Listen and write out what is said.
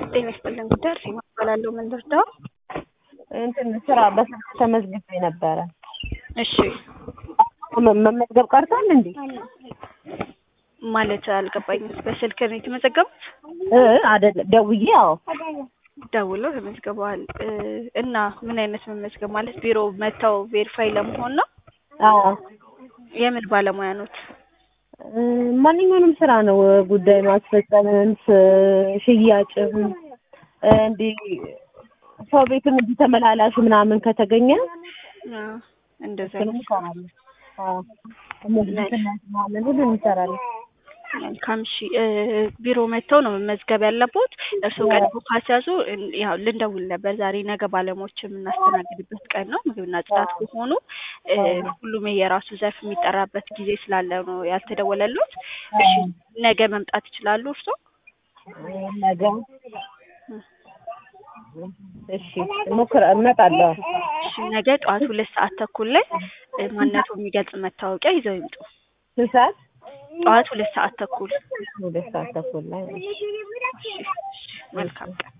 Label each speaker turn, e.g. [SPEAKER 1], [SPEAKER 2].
[SPEAKER 1] ጤና ይስጥልን ጉዳይ እርሴማ እባላለሁ። ምን ልርዳው?
[SPEAKER 2] እንትን ስራ በስልክ ተመዝግቤ ነበረ።
[SPEAKER 1] እሺ
[SPEAKER 2] መ- መመዝገብ ቀርቷል እንዴ?
[SPEAKER 1] ማለት አልገባኝም። በስልክ ነው የተመዘገቡት?
[SPEAKER 2] እ አይደለም ደውዬ አዎ
[SPEAKER 1] ደውለው ተመዝግበዋል። እ እና ምን አይነት መመዝገብ ማለት ቢሮ መጥተው ቬሪፋይ ለመሆን ነው?
[SPEAKER 2] አዎ
[SPEAKER 1] የምን ባለሙያ ኖት?
[SPEAKER 2] እ ማንኛውንም ስራ ነው ጉዳይ ማስፈጸምም ስ- ሽያጭም እ እንዲህ ሰው ቤትም እንዲህ ተመላላሽ ምናምን ከተገኘ
[SPEAKER 1] አ፣ እንደዛ
[SPEAKER 2] እሱንም እንሰራለን። አዎ እነዚህ ምናምን ሁሉ እንሰራለን።
[SPEAKER 1] መልካም እሺ። እ ቢሮ መጥተው ነው መመዝገብ ያለቦት። እርስዎ ቀድሞ ካስያዙ እን- ያው ልንደውል ነበር። ዛሬ ነገ ባለሙያዎች የምናስተናግድበት ቀን ነው። ምግብና ጽዳት ከሆኑ እ ሁሉም የራሱ ዘርፍ የሚጠራበት ጊዜ ስላለ ነው ያልተደወለሉት። እሺ ነገ መምጣት ይችላሉ እርስዎ?
[SPEAKER 2] ነገ እሺ ሞክር እመጣለሁ።
[SPEAKER 1] እሺ ነገ ጠዋት ሁለት ሰዓት ተኩል ላይ እ ማንነቱ የሚገልጽ መታወቂያ ይዘው ይምጡ።
[SPEAKER 2] ስንት ሰዓት?
[SPEAKER 1] ጠዋት ሁለት ሰዓት ተኩል።
[SPEAKER 2] ሁለት ሰዓት ተኩል ላይ
[SPEAKER 1] እሺ፣ እሺ። መልካም ቀን